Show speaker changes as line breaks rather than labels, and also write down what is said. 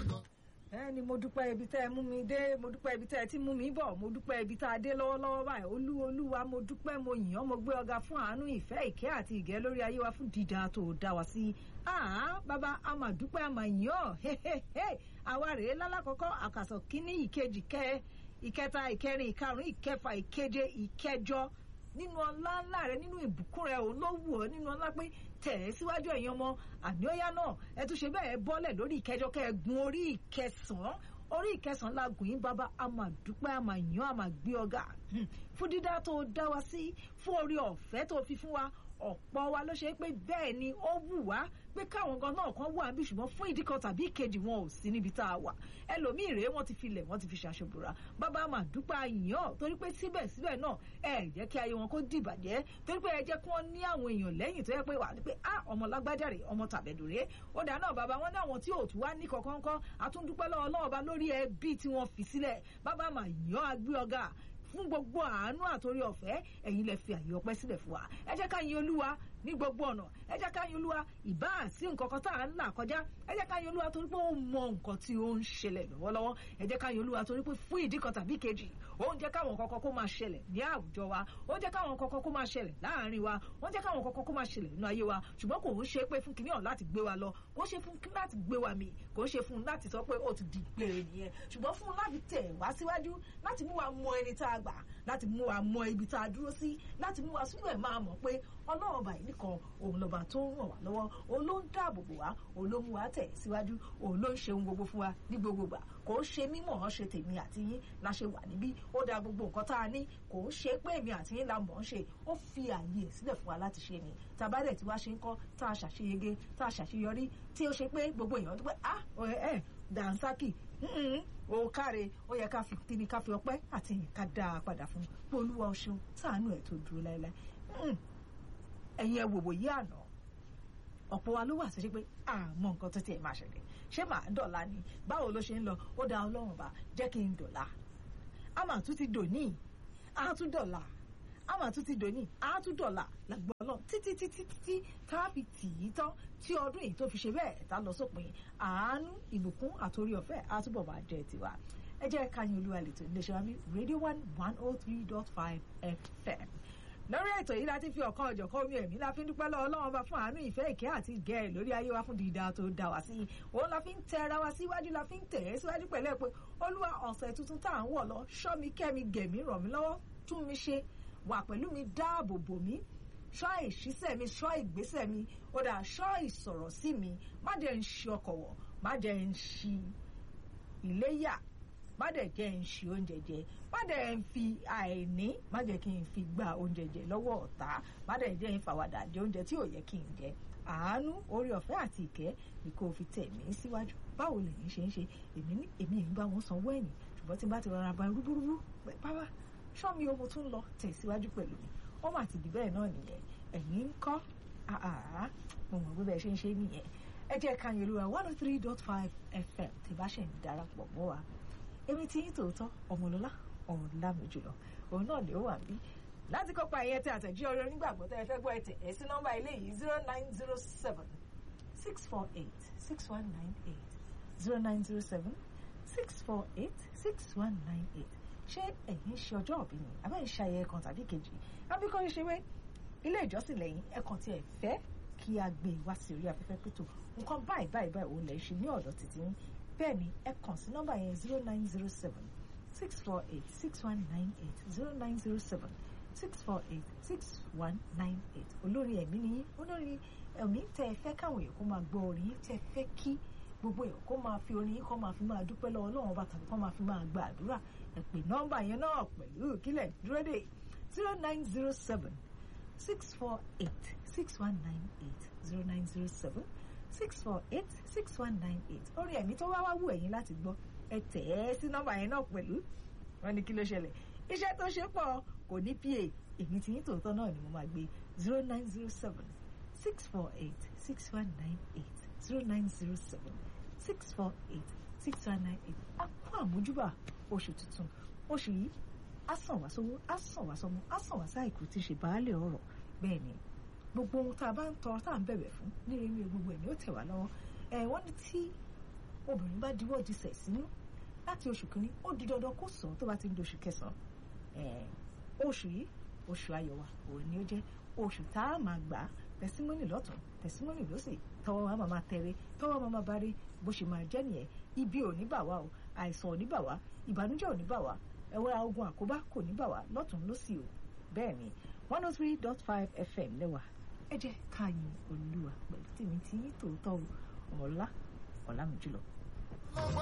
ẹ ni mo dúpẹ́ ibi tẹ́ ẹ mú mi dé mo dúpẹ́ ibi tẹ́ ẹ ti mú mi bọ̀ mo dúpẹ́ ibi tá a dé lọ́wọ́lọ́wọ́ báyìí olú olúwa mo dúpẹ́ mo yìn ọ́ mo gbé ọ̀gá fún àánú ìfẹ́ ìkẹ́ àti ìgẹ́ lórí ayé wa fún dídá tó dá wa sí àá bàbá a máa dúpẹ́ a máa yìn ọ́ àwa rèé lálákọ́kọ́ àkàsọ̀ kínní ìkejì kẹ́ ìkẹta ìkẹrin ìkarùn ìkẹfà ìkeje ìkẹjọ nínú ọlá ńlá rẹ nínú ìbùkún rẹ òun ló wù ọ́ nínú ọlá pé tẹ̀ ẹ́ síwájú ẹ̀yin ọmọ àníọ́yá náà ẹ tún ṣe bẹ́ẹ̀ bọ́lẹ̀ lórí ìkẹjọ kẹ́ ẹ gun orí ìkẹsàn-án orí ìkẹsàn-án la gùn yín bàbá a máa dúpẹ́ a máa yàn a máa gbé ọ̀gá fún dídá tó dá wa sí fún orí ọ̀fẹ́ tó fi fún wa ọ̀pọ̀ wa ló ṣe pé bẹ́ẹ̀ ni ó wù wá pé káwọn gan náà kan wà níbi ṣùgbọ́n fún ìdí kan tàbí ìkejì wọn ò sí níbi tá a wà ẹlòmíì rèé wọ́n ti filẹ̀ wọ́n ti fi ṣàṣọbùrà bàbá mà dúpẹ́ àyàn torí pé síbẹ̀síbẹ̀ náà ẹ jẹ́ kí ayé wọn kó dìbàjẹ́ torí pé ẹ jẹ́ kí wọ́n ní àwọn èèyàn lẹ́yìn tó yẹ pé wà ní pé ah ọmọ lágbájá rèé ọmọ tàbẹ̀dù rèé ó dà náà bàbá wọn ní àwọn tí ò tún wá ní kankan kan àtúndúpẹ́ lọ́wọ́ lọ́wọ́ bá lórí ẹbí tí wọ́n fi sílẹ̀ bàbá mà yàn á gbé ọ̀gá fún gbogbo àánú àtòrí ọ̀fẹ́ ẹ̀yin lẹ fi àyè ọpẹ́ sílẹ̀ fún wa ẹ jẹ́ ká yin olúwa ní gbogbo ọ̀nà ẹ jẹ́ ká yin olúwa ìbá sí nǹkan kan tá à ń là kọjá ẹ jẹ́ ká yin olúwa torí pé ó mọ nǹkan tí ó ń ṣẹlẹ̀ lọ́wọ́lọ́wọ́ ẹ jẹ́ ká yin olúwa torí pé fún ìdí kan tàbí kejì ó ń jẹ́ káwọn kọ̀ọ̀kan kó máa ṣẹlẹ̀ ní àwùjọ wa ó ń jẹ́ káwọn kọ̀ọ̀kan kó máa ṣẹlẹ̀ láàárín wa ó ń jẹ́ káwọn kọ̀ọ̀kan kó máa ṣẹlẹ̀ nínú ayé wa ṣùgbọ́n kò ń ṣe pé fún kìnìún láti gbé wa lọ kò ń ṣe fún láti gbé wa mì kò ń ṣe fún láti sọ pé ó ti di gbére nìyẹn ṣùgbọ́n fún láti tẹ̀ wá síwájú láti mú wa mọ ẹni tá a gbà láti mú wa mọ ibi tá a dúró sí láti mú wa síbẹ̀ máa mọ̀ pé ọlọ́run ọba yìí nìkan òun lọ́ba tó ń ràn wá lọ́wọ́ òun ló ń dáàbò bò wá òun ló mú wa tẹ̀ síwájú òun ló ń ṣe ohun gbogbo fún wa ní gbogbo gbà kò ń ṣe mímọ̀ ọ́n ṣe tèmi àti yín la ṣe wà níbí ó da gbogbo nǹkan tá a ní kò ń ṣe pé èmi àti yín la mọ̀ ọ́n ṣe ó fi ààyè sílẹ̀ fún wa láti ṣe ni tàbádẹ̀ tí wàá ṣe ń kọ́ tá a ṣàṣeyege tá a ṣàṣeyọrí tí ó ṣe pé gbogbo èèyàn dúpẹ́ ah ẹ dànsákì ó káre ó yẹ ká fi kíni ká fi ọpẹ́ àti ìyìn ká dá a padà fún pé olúwa o ṣeun táànù ẹ̀ tó dúró láéláé ẹ̀yin ẹ̀ wòwò yí àná ọ̀pọ̀ wa ló wà sí pé àmọ́ nǹkan tó tiẹ̀ máa ṣẹlẹ̀ ṣé màá dọ̀la ni báwo ló ṣe ń lọ ó dá ọlọ́run bá jẹ́ kí n dọ̀la a máa tún ti dòní a tún dọ̀la a máa tún ti dòní a tún dọ̀la làgbọ́ ọlọ́run títí títí títí tá a fi tì í tán tí ọdún yìí tó fi ṣe bẹ́ẹ̀ tá lọ sópin àánú ìbùkún àtòrí ọ̀fẹ́ á túbọ̀ máa jẹ́ tiwa ẹ jẹ́ ká yín olúwa lẹ́tọ̀ ilé iṣẹ́ wa mi radio one one oh three dot five fm lórí ètò yìí láti fi ọ̀kan ọ̀jọ̀kan omi ẹ̀mí la fi ń dúpẹ́ lọ́wọ́ Ọlọ́run bá fún àánú ìfẹ́ ìkẹ́ àti ìgẹ́ ẹ̀ lórí ayé wa fún dídá tó dá wa sí òun la fi ń tẹ ara wa síwájú la fi ń tẹ̀ ẹ́ síwájú pẹ̀lú ẹ̀ pé olúwa ọ̀sẹ̀ tuntun tá à ń wọ̀ lọ ṣọ́ mi kẹ́ mi gẹ̀ mí ràn mí lọ́wọ́ tún mi ṣe wà pẹ̀lú mi dáàbò bò mí ṣọ́ ìṣísẹ̀ mi ṣọ́ ìgbésẹ̀ mi ó dà ṣọ́ ìsọ̀rọ̀ sí mi má jẹ́ ń ṣi ọkọ̀ wọ̀ má jẹ́ ń ṣi iléyà má dẹ̀ jẹ́ ń ṣe oúnjẹ jẹ má dẹ̀ ń fi àìní má jẹ́ kí n fi gba oúnjẹ jẹ lọ́wọ́ ọ̀tá má dẹ̀ jẹ́ ń fàwàdà jẹ oúnjẹ tí ò yẹ kí n jẹ àánú orí ọ̀fẹ́ àti ìkẹ́ ni kò fi tẹ̀ mí síwájú báwo lèyìn ṣe ń ṣe èmi ní èmi yìí ń bá wọn sanwó ẹ̀yìn ṣùgbọ́n tí n bá ti rọra ba rúbúrúbú bábá ṣọ́ mi o mo tún lọ tẹ̀ síwájú pẹ̀lú mi ó mà ti di bẹ́ẹ̀ náà nìyẹn ẹ̀yin ń kọ́ àá mo mọ̀ bí bẹ́ẹ̀ ṣe ń ṣe nìyẹn ẹ jẹ́ ká yẹn lóra one oh three dot five fm tí bá ṣe ń darapọ̀ mọ́ wa èmi tí yín tòótọ́ ọmọlọ́lá ọ̀run lámì jùlọ òun náà lè wà bí láti kópa ìyẹn tí àtẹ̀jí ọ̀rẹ́ onígbàgbọ́ tẹ́ ẹ fẹ́ gbọ́ ẹ tẹ̀ ẹ sí nọ́mbà ilé yìí zero nine zero seven six four eight six one nine eight zero nine zero seven six four eight six one nine eight ṣé ẹ̀yin ṣe ọjọ́ òbí ni àbẹ́ ń ṣayẹyẹ kan tàbí kejì àbí kọ́ ṣe wé ilé ìjọsìn lẹ́yìn ẹ̀kan tí ẹ fẹ́ kí a gbé wá sí orí afẹ́fẹ́ pẹ̀tọ́ nǹkan báyìí báyìí báyìí òun lẹ̀ ṣe ní ọ̀dọ̀ títí yín bẹ́ẹ̀ ni ẹ kàn sí nọ́mbà yẹn zero nine zero seven six four eight six one nine eight zero nine zero seven six four eight six one nine eight olórí ẹ̀mí ni yín olórí ẹ̀mí tẹ́ ẹ fẹ́ káwọn èèyàn kó máa gbọ́ orin yín tẹ́ ẹ fẹ́ kí gbogbo èèyàn kó máa fi orin yín kó máa fi máa dúpẹ́ lọ́wọ́ Ọlọ́run ọba tàbí kó máa fi máa gba àdúrà ẹ pè nọ́mbà yẹn náà pẹ̀lú kílẹ̀ dúró dé zero nine zero seven six four eight six one nine eight zero nine zero seven six four eight six one nine eight orin ẹ̀mí tó wá wá wù ẹ̀yin láti gbọ́ ẹ tẹ̀ ẹ́ sí nọ́mbà yẹn náà pẹ̀lú wọn ní kí ló ṣẹlẹ̀ iṣẹ́ tó ṣe pọ̀ kò ní pa èmi tí yín tòótọ́ náà ni mo máa gbé zero nine zero seven six four eight six one nine eight zero nine zero seven six four eight six one nine eight a kó àmójúbà oṣù tuntun oṣù yìí á sàn wá sówó á sàn wá sọmọ á sàn wá sáìkú tí ṣe baálẹ̀ ọ̀rọ̀ bẹ́ẹ̀ ni gbogbo ohun tá a bá ń tọrọ tá à ń bẹ̀bẹ̀ fún níre ní gbogbo ẹ̀ ni ó tẹ̀ wá lọ́wọ́ ẹ̀ wọ́n ní tí obìnrin bá diwọ́ disẹ̀ sínú láti oṣù kìíní ó di dandan kó sọ tó bá ti ń di oṣù kẹsàn-án oṣù yìí oṣù ayọ̀ wa òun ni ó jẹ́ oṣù tá a máa gbà á tẹsímọ́nì lọ́tún tẹsímọ́nì lọ́sì tọwọ́ wa máa máa tẹ̀rẹ̀ tọwọ́ wa máa bá rí bó ṣe máa jẹ́ nìyẹn ibi ò ní bà wá o àìsàn ò ní bà wá ìbànújẹ́ ò ní bà wá ẹ̀wẹ́ ogun àkóbá kò ní bà wá lọ́tún lọ́sì o bẹ́ẹ̀ ni one oh three dot five fm lẹ́wà ẹ jẹ́ ká yin olúwa pẹ̀lú tèmi tí yín tòótọ́ ọmọlá ọ̀làmìjùlọ.